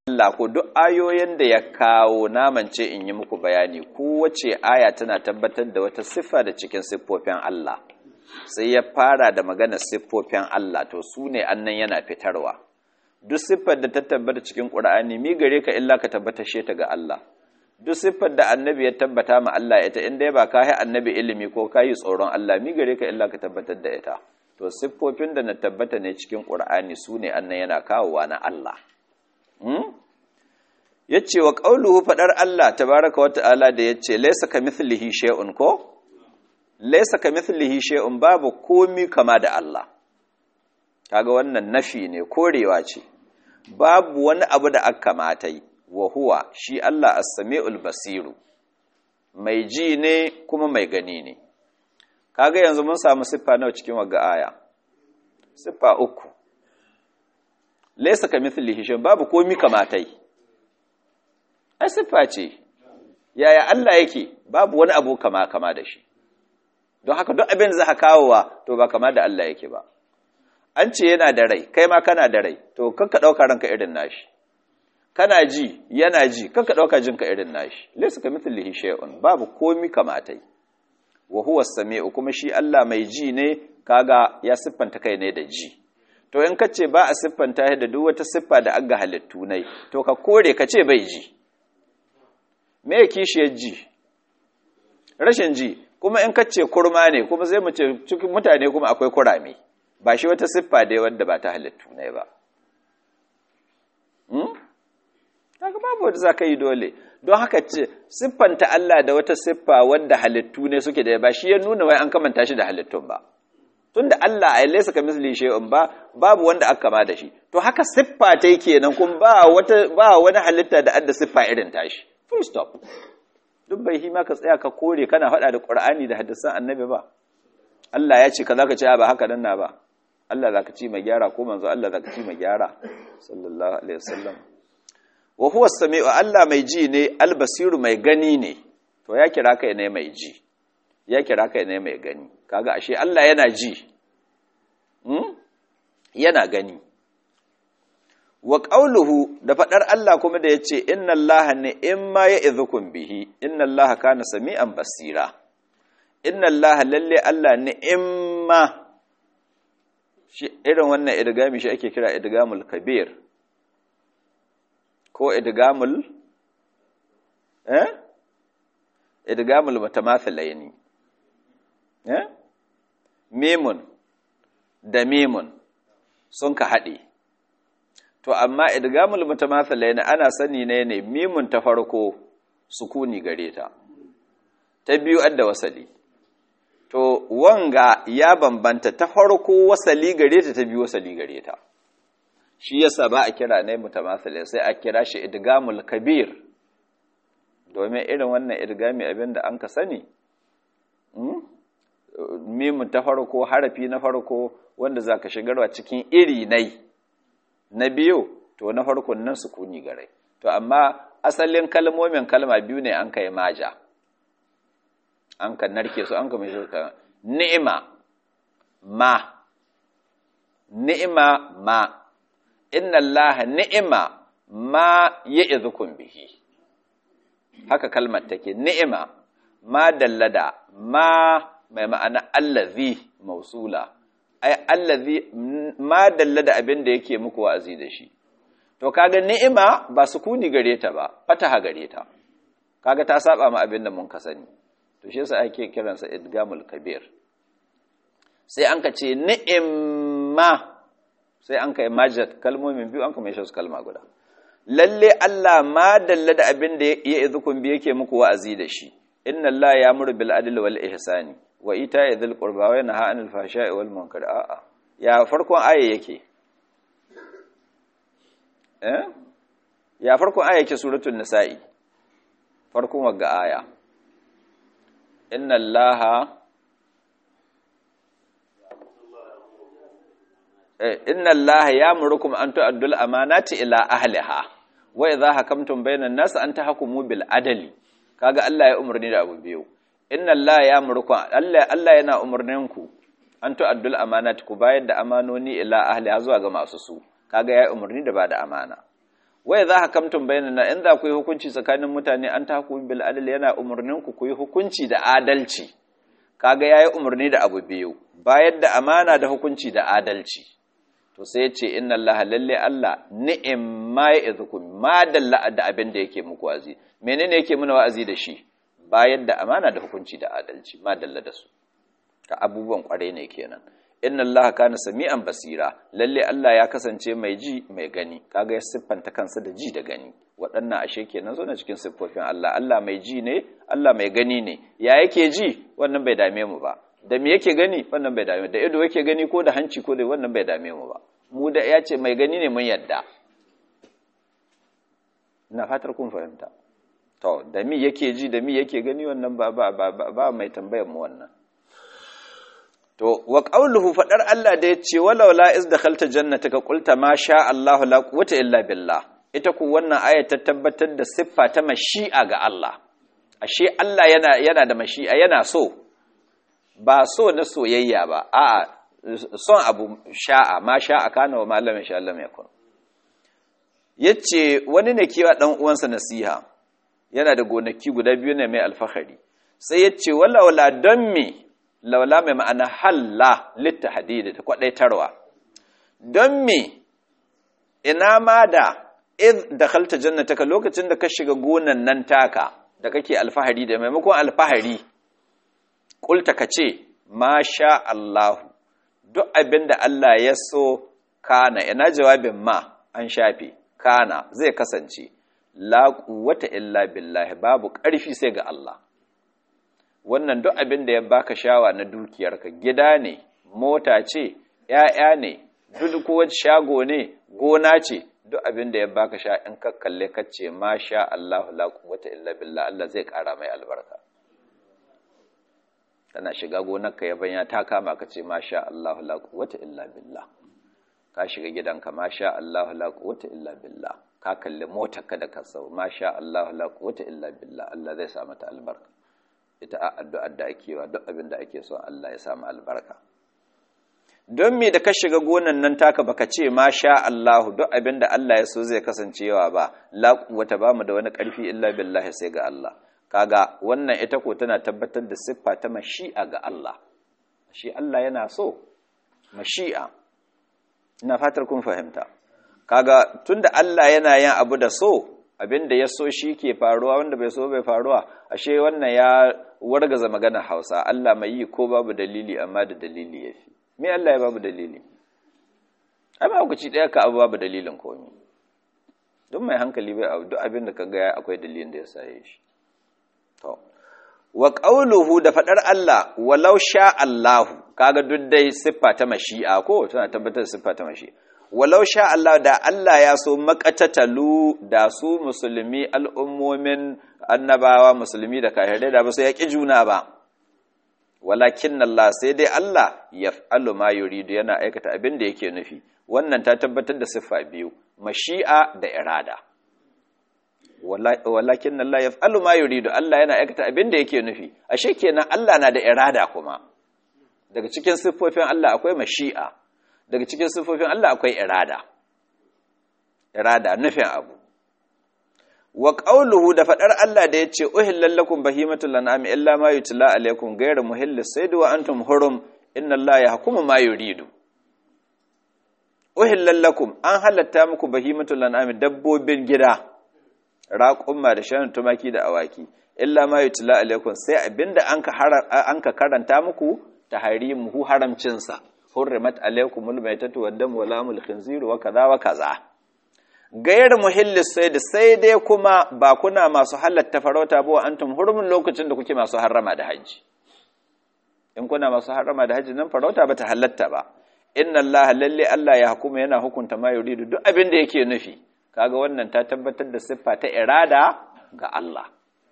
Allah ko duk ayoyin da ya kawo namance in yi muku bayani kowace aya tana tabbatar da wata siffa da cikin siffofin Allah sai ya fara da maganar siffofin Allah to su ne annan yana fitarwa duk siffar da ta tabbata cikin Qur'ani mi gare ka illa ka tabbatar ta ga Allah duk siffar da annabi ya tabbata ma Allah ita inda ba ka yi annabi ilimi ko ka yi tsoron Allah mi gare ka illa ka tabbatar da ita to siffofin da na tabbata ne cikin Qur'ani su ne annan yana kawowa na Allah ya ce wa ƙauluhu faɗar Allah tabaraka wa ta'ala da ya ce laisa ka mithlihi shay'un ko laisa ka mithlihi shay'un babu komi kama da Allah kaga wannan nafi ne korewa ce babu wani abu da aka kamata yi wa huwa shi Allah as-sami'ul basiru mai ji ne kuma mai gani ne kaga yanzu mun samu siffa nawa cikin wagga aya siffa uku laisa ka mithlihi shay'un babu komi kamata yi ai siffa ce yaya Allah yake babu wani abu kama kama da shi don haka duk abin da za ka kawowa to ba kama da Allah yake ba an ce yana da rai kai ma kana da rai to kanka ɗauka ranka irin nashi kana ji yana ji kanka ɗauka jinka irin nashi laysa ka mithlihi shay'un babu komi kamatai wa huwa as-sami'u kuma shi Allah mai ji ne kaga ya siffanta kai ne da ji to in kace ba a siffanta da duk wata siffa da aga halittu nai to ka kore ka ce bai ji me kishiyar ji rashin ji kuma in kace kurma ne kuma zai mu ce cikin mutane kuma akwai kurame ba shi wata siffa dai wanda ba ta halittu ne ba hmm kaga babu wanda zaka yi dole don haka ce siffanta Allah da wata siffa wanda halittu ne suke da ba shi ya nuna wai an kamanta shi da halittun ba tunda Allah ai laysa ka misli shay'un ba babu wanda aka kama da shi to haka siffa ta kenan kun ba wata ba wani halitta da adda siffa irin tashi full stop duk bai hima ka tsaya ka kore kana faɗa da ƙur'ani da hadisan annabi ba Allah ya ce ka zaka ce ba haka nan na ba Allah zaka ci mai gyara ko manzo Allah zaka ci mai gyara sallallahu alaihi wasallam wa huwa samiu Allah mai ji ne albasiru mai gani ne to ya kira kai ne mai ji ya kira kai ne mai gani kaga ashe Allah yana ji hmm? yana gani wa ƙauluhu da faɗar Allah kuma da ya ce, Inna Allah ne in ma ya izukun bihi, inna Allah kana sami'an basira, inna Allah lalle Allah ne in ma, irin wannan idigami shi ake kira idigamul kabir, ko idigamul, eh? Idigamul mutamathalaini, eh? Mimun da mimun sun ka haɗe. to amma idgamul mutamathalaina ana sani ne ne mimun ta farko sukuni gare ta ta biyu adda wasali to wanga ya bambanta ta farko wasali gare ta ta biyu wasali gare ta shi yasa ba a kira ne mutamathilai sai a kira shi idgamul kabir domin irin wannan idgami abinda an ka sani mimun ta farko harafi na farko wanda zaka shigarwa cikin iri nai na biyu to na farkon nan sukuni gare to amma asalin kalmomin kalma biyu ne an kai maja an kan narke su an kuma shirka ni'ima ma ni'ima ma inna allaha ni'ima ma ya'izukum bihi haka kalmar take ni'ima ma dallada ma mai ma'ana allazi mausula ai allazi ma dalla da abin da yake muku wa'azi da shi to kaga ni'ima ba sukuni gare ta ba fataha gare ta kaga ta saba ma abin da mun ka sani to shi yasa ake kiransa idgamul kabir sai an ka ce ni'imma sai an kai majat kalmomin biyu an ka mai shi kalma guda lalle Allah ma dalla da abin da ya izukun bi yake muku wa'azi da shi inna Allah ya muru bil adli wal ihsani wa ita ya zil ƙurba wa yana ha'anil fasha'i wal munkar a'a ya farkon aya yake eh ya farkon aya yake suratul nisa'i farkon wagga aya inna allaha eh inna allaha ya'murukum an tu'addul amanati ila ahliha wa idha hakamtum bainan nas an tahkumu bil adli kaga Allah ya umarni da abu biyu inna Allah ya murku Allah Allah yana umarnin ku an tu'addul amanat ku bayar da amanoni ila ahli zuwa ga masu su kaga ya umarni da bada amana wai za ka kamtun bayanana in za ku yi hukunci tsakanin mutane an ta bil adal yana umarnin ku ku yi hukunci da adalci kaga yayi umarni da abu biyu bayar da amana da hukunci da adalci to sai ya ce inna allaha lalle Allah ni'im ma ya'izukum ma dalla da abin da yake muku wa'azi menene yake muna wa'azi da shi bayar da amana da hukunci da adalci ma dalla da su ka abubuwan kware ne kenan inna allaha kana sami'an basira lalle Allah ya kasance mai ji mai gani kaga ya siffanta kansa da ji da gani waɗannan ashe kenan zo na cikin siffofin Allah Allah mai ji ne Allah mai gani ne ya yake ji wannan bai dame mu ba da me yake gani wannan bai dame da ido yake gani ko da hanci ko da wannan bai dame mu ba mu da ya ce mai gani ne mun yadda ina fatar kun fahimta to da mi yake ji da mi yake gani wannan ba ba ba ba mai tambayar mu wannan to wa qawluhu fadar Allah da yace walau la iz dakhalta jannataka qulta ma sha Allahu la quwwata illa billah ita ku wannan aya ta tabbatar da siffa ta mashi'a ga Allah ashe Allah yana yana da mashi'a yana so ba so na soyayya ba a'a son abu sha'a ma sha'a kana wa malamin sha Allah mai kun yace wani ne kewa dan uwansa nasiha yana da gonaki guda biyu ne mai alfahari sai yace wala wala don me laula mai ma'ana halla litta hadidi ta kwadaitarwa don me ina ma da id dakhalta jannataka lokacin da ka shiga gonan nan taka da kake alfahari da maimakon alfahari kulta kace ma sha Allah duk abin da Allah ya so kana ina jawabin ma an shafe kana zai kasance la quwwata illa billahi babu ƙarfi sai ga Allah wannan duk abin da ya baka shawa na dukiyarka gida ne mota ce ƴaƴa ne duk kowace shago ne gona ce duk abin da ya baka sha in ka kalle ka ce ma sha Allah la quwwata illa billah Allah zai ƙara mai albarka kana shiga gonarka ya banya ta kama ka ce ma sha Allah la quwwata illa billah ka shiga gidanka ma sha Allah la quwwata illa billah ka kalli motarka da ka sau ma sha Allah la quwwata illa billah Allah zai sa mata albarka ita a addu'ar da ake wa duk abin da ake so Allah ya samu albarka don me da ka shiga gonan nan taka baka ce ma sha Allahu duk abin da Allah ya so zai kasancewa ba la quwwata ba mu da wani ƙarfi illa billahi sai ga Allah kaga wannan ita ko tana tabbatar da siffa ta mashi'a ga Allah shi Allah yana so mashi'a ina fatar kun fahimta kaga tunda Allah yana yin abu da so abinda ya so shi ke faruwa wanda bai so bai faruwa ashe wannan ya wargaza magana Hausa Allah mai yi ko babu dalili amma da dalili yafi me Allah ya babu dalili ai ba ku ci daya ka abu babu dalilin komai don mai hankali bai abu duk abin da ka ga akwai dalilin da ya saye shi to wa qawluhu da fadar Allah walau sha Allahu kaga duk dai siffa ta mashi'a ko tana tabbatar da siffa ta mashi'a walau sha Allah da Allah ya so makatatalu da su musulmi al'ummomin annabawa musulmi da kafirai da ba su yaƙi juna ba walakin Allah sai dai Allah yaf'alu ma yuridu yana aikata abin da yake nufi wannan ta tabbatar da siffa biyu mashi'a da irada walakin Allah yaf'alu ma yuridu Allah yana aikata abin da yake nufi ashe kenan Allah na da irada kuma daga cikin siffofin Allah akwai mashi'a daga cikin siffofin Allah akwai irada irada nufin abu wa qawluhu da fadar Allah da yace uhillal lakum bahimatul an'am illa ma yutla alaykum ghayra muhillis sayd wa antum hurum inna Allah yahkumu ma yuridu uhillal lakum an halatta muku bahimatul an'am dabbobin gida raƙumma da shan tumaki da awaki illa ma yutla alaykum sai abinda anka anka karanta muku tahrimuhu haramcinsa hurrimat alaykumul maytatu wad-damu wa lamul khinzir wa kaza wa kaza gayar muhillis sai da sai dai kuma ba kuna masu halatta farauta ba antum hurumin lokacin da kuke masu harrama da haji in kuna masu harrama da haji nan farauta ba ta halatta ba inna allaha lalle allah ya hukuma yana hukunta ma yuridu duk abin da yake nufi kaga wannan ta tabbatar da siffa ta irada ga Allah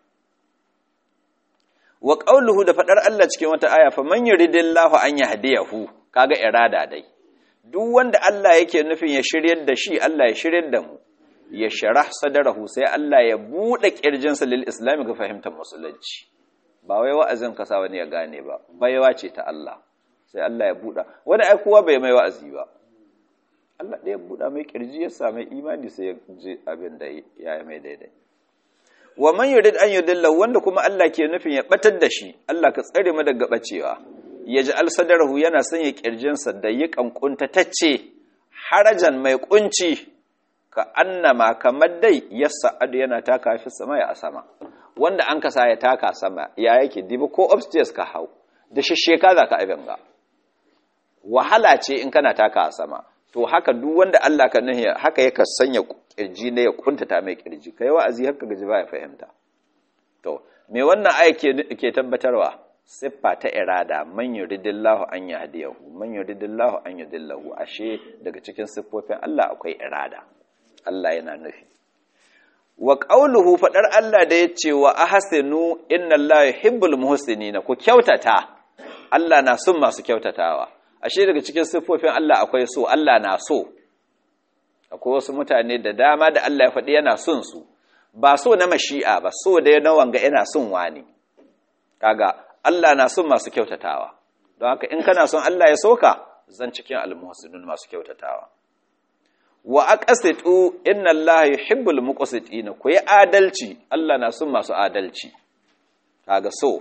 wa qawluhu da fadar Allah cikin wata aya fa man yuridillahu an yahdiyahu kaga irada dai duk wanda Allah yake nufin ya shiryar da shi Allah ya shiryar da mu ya sharah sadarahu sai Allah ya bude kirjinsa lil islam ga fahimtar musulunci ba wai wa'azin ka sa wani ya gane ba baiwa ce ta Allah sai Allah ya buda wani ai kowa bai mai wa'azi ba Allah ɗaya buɗa mai kirji ya sami imani sai ya ji abin da ya yi mai daidai wa man yurid an yudilla wanda kuma Allah ke nufin ya batar da shi Allah ka tsare mu daga bacewa ya ji alsadarahu yana sanya kirjinsa da yi kankunta tacce harajan mai kunci ka annama kamar dai ya sa'adu yana taka fi sama ya sama wanda an kasa ya taka sama ya yake dibi ko upstairs ka hau da shisheka za ka abin ga wahala ce in kana taka a sama to haka duk wanda Allah ka nahi haka yaka sanya kirji ne ya kuntata mai kirji kai wa'azi haka gaji ba ya fahimta to me wannan aya ke tabbatarwa siffa ta irada man yuridillahu an yahdiyahu man yuridillahu an yudillahu ashe daga cikin siffofin Allah akwai irada Allah yana nufi wa qauluhu fadar Allah da yace wa ahsinu innallaha yuhibbul muhsinina ku kyautata Allah na son masu kyautatawa ashe daga cikin siffofin Allah akwai so Allah na so akwai wasu mutane da dama da Allah ya faɗi yana son su ba so na mashi'a ba so da na wanga yana son wani kaga Allah na son masu kyautatawa don haka in kana son Allah ya soka zan cikin almuhsinun masu kyautatawa wa aqsitu inna Allah yuhibbul muqsitina ku yi adalci Allah na son masu adalci kaga so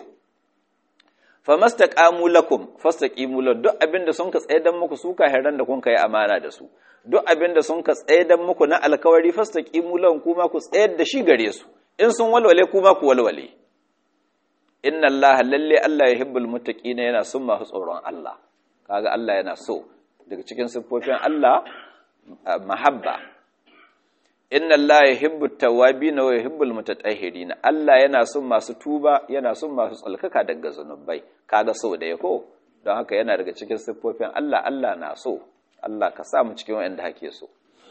famastaqamu lakum fastaqimu lahum duk abinda sun ka tsaye dan muku su kahiran da kun kai amana da su duk abinda sun ka tsaye dan muku na alkawari fastaqimu lahum kuma ku tsayar da shi gare su in sun walwale kuma ku walwale inna allaha lalle allah yuhibbul muttaqina yana son masu tsoron Allah kaga Allah yana so daga cikin siffofin Allah mahabba inna allaha yuhibbut tawwabin wa yuhibbul mutatahhirin Allah yana son masu tuba yana son masu tsalkaka daga zanubai kaga so da yako don haka yana daga cikin siffofin Allah Allah na so Allah ka sa mu cikin wanda hake so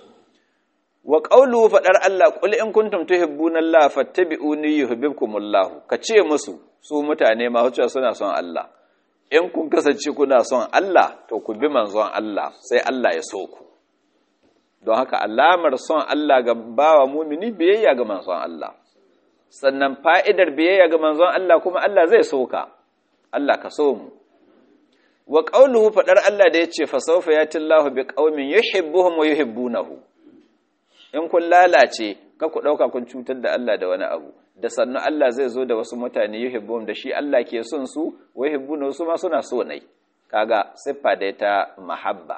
wa qawlu fadar Allah qul in kuntum tuhibbuna Allah fattabi'uni yuhibbukumullah ka ce musu su mutane ma hucewa suna son Allah in kun kasance kuna son Allah to ku bi manzon Allah sai Allah ya so ku don haka alamar son Allah ga bawa mumini biyayya ga manzon Allah sannan fa'idar biyayya ga manzon Allah kuma Allah zai so ka Allah ka so mu wa qawluhu fadar Allah da yace fa sawfa yatillahu biqaumin yuhibbuhum wa yuhibbunahu in kun lalace ka ku ɗauka kun cutar da Allah da wani abu da sannu Allah zai zo da wasu mutane yuhibbun da shi Allah ke son su wa yuhibbuna su ma suna so nai kaga siffa da ta mahabba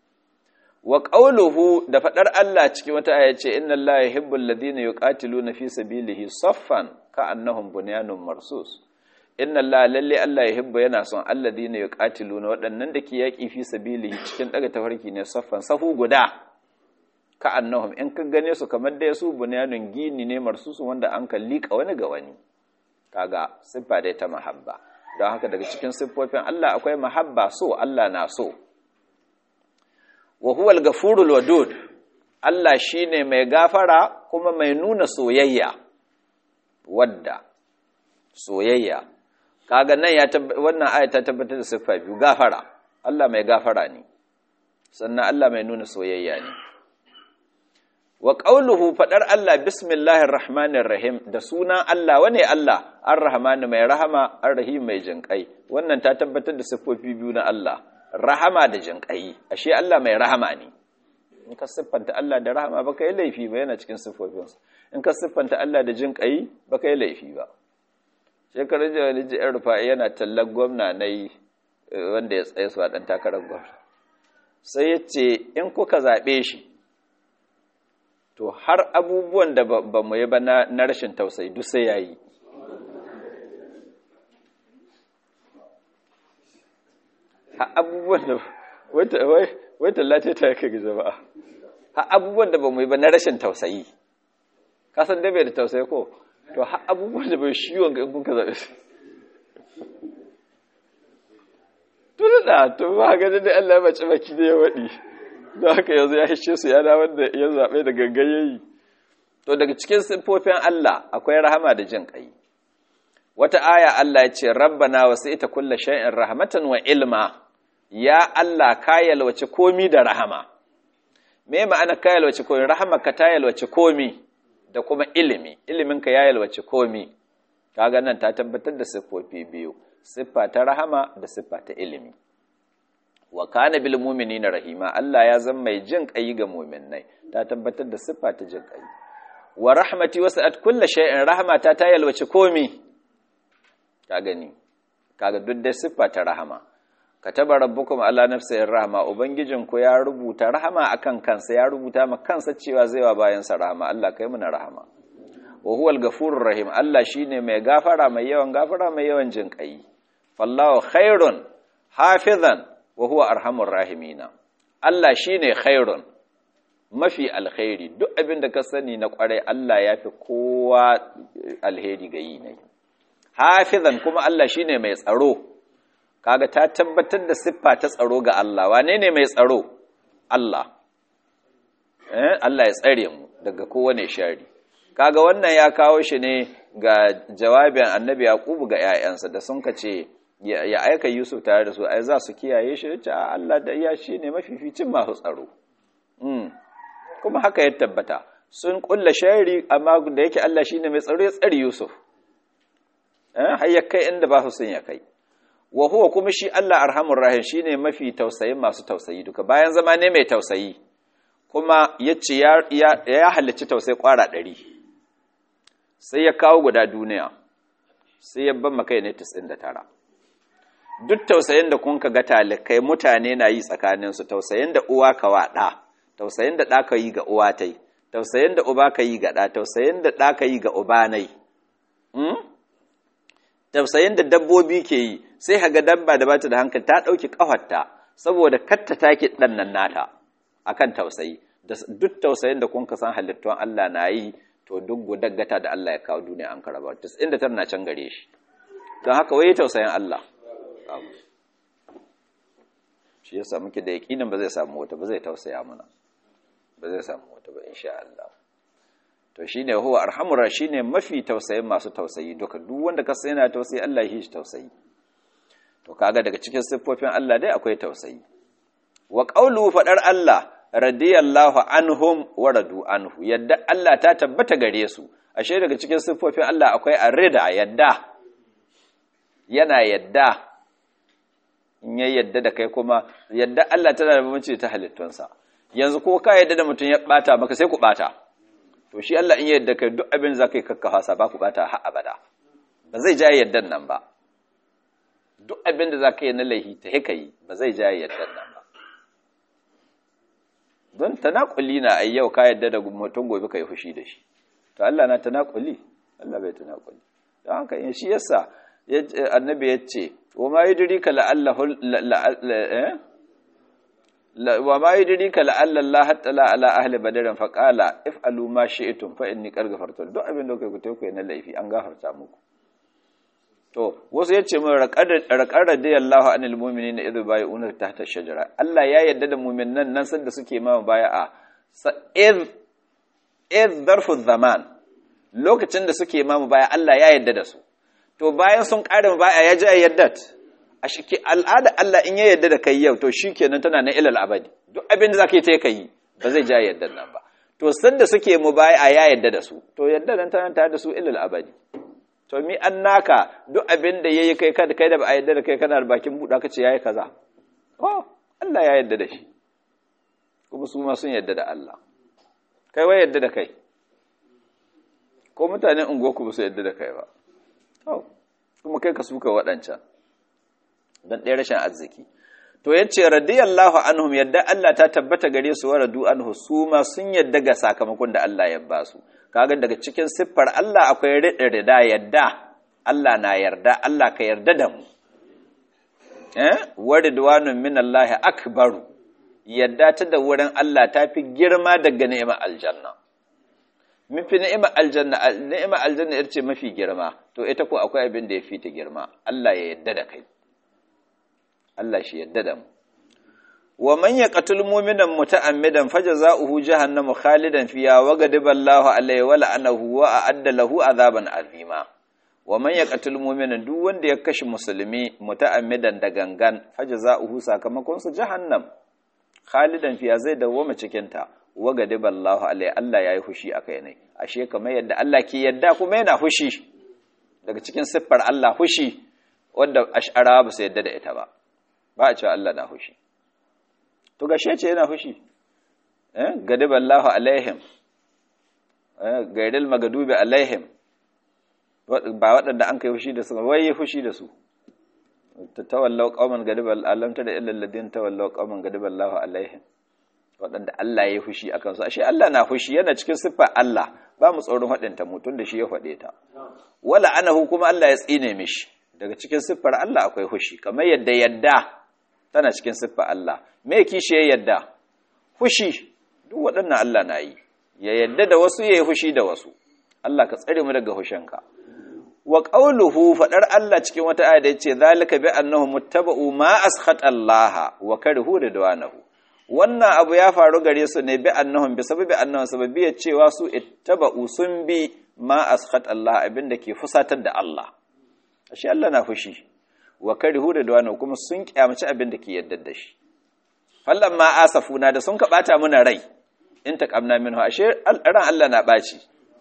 wa qawluhu da fadar Allah cikin wata aya ce inna Allah yuhibbul ladina yuqatiluna fi sabilihi saffan ka'annahum bunyanun marsus inna Allah lalle Allah yuhibbu yana son alladina yuqatiluna waɗannan da ke yaki fi sabilihi cikin daga tafarki ne saffan safu guda ka annahum in ka gane su kamar da su bunyanun gini ne marsusu wanda an kan liƙa wani ga wani kaga siffa dai ta mahabba don haka daga cikin siffofin Allah akwai mahabba so Allah na so wa huwa al-ghafurul wadud Allah shine mai gafara kuma mai nuna soyayya wadda soyayya kaga nan ya wannan aya ta tabbatar da siffa biyu gafara Allah mai gafara ne sannan Allah mai nuna soyayya ne wa ƙauluhu faɗar Allah bismillahir rahmanir rahim da sunan Allah wane Allah ar-rahman mai rahama ar-rahim mai jinƙai wannan ta tabbatar da siffofi biyu na Allah rahama da jinƙai ashe Allah mai rahama ne in ka siffanta Allah da rahama baka yi laifi ba yana cikin siffofinsa in ka siffanta Allah da jinƙai baka yi laifi ba shekarar da wani ji'ar rufa'i yana tallar gwamna na yi wanda ya tsaye su a ɗan takarar gwamna sai ya ce in kuka zaɓe shi to har abubuwan da ba mu yi ba na rashin tausayi duk sai ya yi ha abubuwan da wai tallata ta yake ga jama'a ha abubuwan da ba mu yi ba na rashin tausayi kasan da bai da tausayi ko to ha abubuwan da bai shiwon ga kun ka zaɓe su tun da to ba ganin da Allah mace baki da ya waɗi don haka yanzu ya hishe su ya dawo da ya zaɓe da gangayayi to daga cikin siffofin Allah akwai rahama da jin ƙai wata aya Allah ya ce rabbana wasu ita kulla shay'in rahmatan wa ilma ya Allah ka yalwace komi da rahama me ma'ana ka yalwace komi rahama ka ta yalwace komi da kuma ilimi ilimin ka ya yalwace komi kaga nan ta tabbatar da siffofi biyu siffa ta rahama da siffa ta ilimi wa kana bil mu'minina rahima Allah ya zama mai jin kai ga mu'minnai ta tabbatar da siffa ta jin kai wa rahmati wasa'at kulli shay'in rahmata ta yalwace komi ka gani kaga duk da siffa ta rahama kataba rabbukum ala nafsihi rahma ubangijinku ya rubuta rahama akan kansa ya rubuta ma kansa cewa zai wa bayan sa rahama Allah kai mu na rahama wa huwal ghafurur rahim Allah shine mai gafara mai yawan gafara mai yawan jin kai fallahu khairun hafizan wa huwa arhamur rahimina Allah shine khairun mafi alkhairi duk abin da ka sani na kwarai Allah ya fi kowa alheri ga yi ne hafizan kuma Allah shine mai tsaro kaga ta tabbatar da siffa ta tsaro ga Allah wane ne mai tsaro Allah eh Allah ya tsare mu daga kowane shari kaga wannan ya kawo shi ne ga jawabin annabi yaqubu ga 'ya'yansa da sun kace ya aika yusuf tare da su ai za su kiyaye shi ce Allah da iya shi ne mafificin masu tsaro kuma haka ya tabbata sun kulla shari amma da yake Allah shine mai tsaro ya tsare yusuf eh har ya kai inda ba su sun ya kai wa huwa kuma shi Allah arhamur rahim shine mafi tausayin masu tausayi duka bayan zama ne mai tausayi kuma yace ya ya halicci tausayi kwara ɗari sai ya kawo guda duniya sai ya ban makai ne 99 duk tausayin da kun ga talikai mutane na yi tsakaninsu tausayin da uwa ka wa ɗa tausayin da ɗa ka yi ga uwa tai tausayin da uba ka yi ga ɗa tausayin da ɗa ka yi ga uba nai tausayin da dabbobi ke yi sai haga dabba da bata da hankali ta ɗauki ƙafarta saboda katta take ɗan nan nata akan tausayi duk tausayin da kun ka san halittun Allah na yi to duk gudaggata da Allah ya kawo duniya an karaba inda tana can gare shi don haka wai tausayin Allah shi yasa muke da yakinin ba zai samu wata ba zai tausaya mana ba zai samu wata ba insha Allah to shine huwa arhamur shine mafi tausayin masu tausayi duka duk wanda ka sai yana tausayi Allah ya shi tausayi to kaga daga cikin siffofin Allah dai akwai tausayi wa qawlu fadar Allah radiyallahu anhum wa radu anhu yadda Allah ta tabbata gare su ashe daga cikin siffofin Allah akwai arida yadda yana yadda in ya yadda da kai kuma yadda Allah tana da bambanci ta halittunsa yanzu ko ka yadda da mutum ya bata maka sai ku bata to shi Allah in ya yadda kai duk abin za ka yi kakkafa sa ba ku bata har abada ba zai ja yaddan nan ba duk abin da za ka yi na laihi ta hika yi ba zai ja yaddan nan ba don tanakuli na ai yau ka yadda da mutum gobe ka yi fushi da shi to Allah na tanakuli Allah bai tanakuli don haka in shi yasa annabi ya ce wa ma yudrika la'allahu wa ma yudrika la'alla Allah hatta ala ahli badrin fa qala if'alu ma shi'tum fa inni qad ghafartu duk abin da kai ku tayi na laifi an gafarta muku to wasu yace mun raqad radiyallahu anil mu'minina idh bai'una tahta shajara Allah ya yarda da mu'minan nan sanda suke ma bai'a idh idh darfu zaman lokacin da suke ma baya Allah ya yarda da su to bayan sun ƙare baya ya ji yaddat a shi al'ada Allah in ya yadda da kai yau to shi kenan tana na ilal abadi duk abin da za ka yi ta yi ba zai ja yadda nan ba to sanda suke mu baya ya yadda da su to yadda nan tana tare da su ilal abadi to mi an naka duk abin da yayi kai kada kai da ba a yadda da kai kana da bakin buɗa ka ce yayi kaza oh Allah ya yadda da shi kuma su ma sun yadda da Allah kai wai yadda da kai ko mutanen unguwarku ba su yadda da kai ba kuma kai ka suka waɗancan don ɗaya rashin arziki to ya ce radiyallahu anhum yadda Allah ta tabbata gare su wa radu anhu su ma sun yadda ga sakamakon da Allah ya ba su kaga daga cikin siffar Allah akwai rida yadda Allah na yarda Allah ka yarda da mu eh wa ridwanun min Allah akbaru yadda ta da wurin Allah ta fi girma daga ni'imar aljanna mafi ni'imar aljanna ni'imar aljanna ita ce mafi girma to ita ko akwai abin da ya fi ta girma Allah ya yadda da kai Allah shi yadda da mu wa man yaqtul mu'minan muta'ammidan fajaza'uhu jahannamu khalidan fiha wa ghadiba Allahu alayhi wa la'anahu wa a'adda lahu azaban azima wa man yaqtul mu'minan duk wanda ya kashe musulmi muta'ammidan da gangan fajaza'uhu sakamakon sa jahannam khalidan fiha zai dawwama cikin ta wa gadiba Allah alai Allah yayi hushi akai ne ashe kamar yadda Allah ke yadda kuma yana hushi daga cikin siffar Allah hushi wanda ash'ara ba su yadda da ita ba ba a cewa Allah na hushi to gashe ce yana fushi eh gadiballahu alaihim eh gairil magadubi alaihim ba waɗanda an kai fushi da su wai fushi da su tawallau qauman gadibal alam ta da illal ladin tawallau qauman gadiballahu alaihim waɗanda Allah ya yi fushi akan su ashe Allah na fushi yana cikin siffar Allah ba mu tsoron haɗinta mutum da shi ya faɗe ta wala anahu kuma Allah ya tsine mishi daga cikin siffar Allah akwai fushi kamar yadda yadda tana cikin siffar Allah me kishi ya yadda fushi duk waɗannan Allah na yi ya yadda da wasu ya yi fushi da wasu Allah ka tsare mu daga fushinka wa qawluhu fadar Allah cikin wata aya da yace zalika bi annahum muttaba'u ma askhata Allah wa karihu ridwanahu wannan abu ya faru gare su ne bi annahum bi sababi annahum sababi ya cewa su ittaba'u sun bi ma askhata Allah abinda ke fusatar da Allah ashe Allah na fushi wa karihu ridwanahu kuma sun kyamaci abinda ke yadda da shi fallan ma asafuna da sun ka bata muna rai in taqamna minhu ashe ran Allah na baci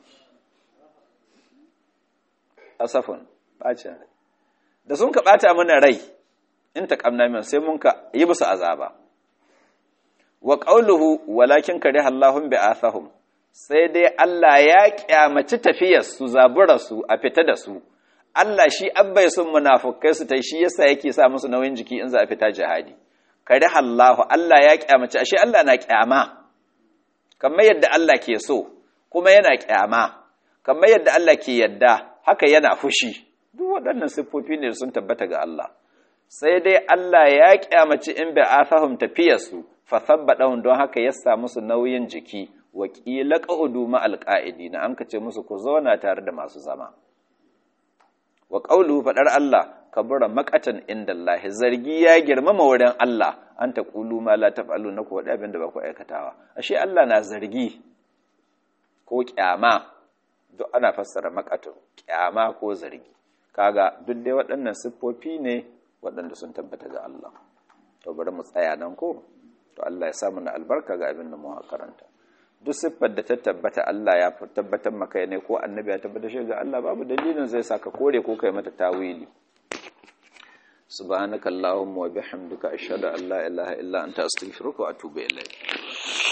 asafun bacin rai da sun ka bata mana rai in taqamna min sai mun ka yi musu azaba wa qawluhu walakin kariha Allahum bi'athahum sai dai Allah ya kyamaci tafiyar su zabura su a fita da su Allah shi abbai sun munafukai su tai shi yasa yake sa musu nauyin jiki in za a fita jihadi kariha Allah Allah ya kyamaci ashe Allah na kyama kamar yadda Allah ke so kuma yana kyama kamar yadda Allah ke yadda haka yana fushi duk waɗannan siffofi ne sun tabbata ga Allah sai dai Allah ya kyamaci in bai afahum tafiyarsu fa sabbadahum don haka ya sa musu nauyin jiki wa qila qa'udu ma alqa'idina an kace musu ku zauna tare da masu zama wa qawluhu fadar Allah kabura maqatan indallahi zargi ya girmama wurin Allah an taqulu ma la taf'aluna ku wada abin da ba ku aikatawa ashe Allah na zargi ko kyama duk ana fassara makatun kyama ko zargi kaga duk dai waɗannan siffofi ne waɗanda sun tabbata ga Allah to bari mu tsaya nan ko to Allah ya samu na albarka ga abin da mu karanta duk siffar da ta tabbata Allah ya tabbatar maka ne ko annabi ya tabbatar shi ga Allah babu dalilin zai saka kore ko kai mata tawili subhanakallahumma wa bihamdika ashhadu an la ilaha illa anta astaghfiruka wa atubu ilayk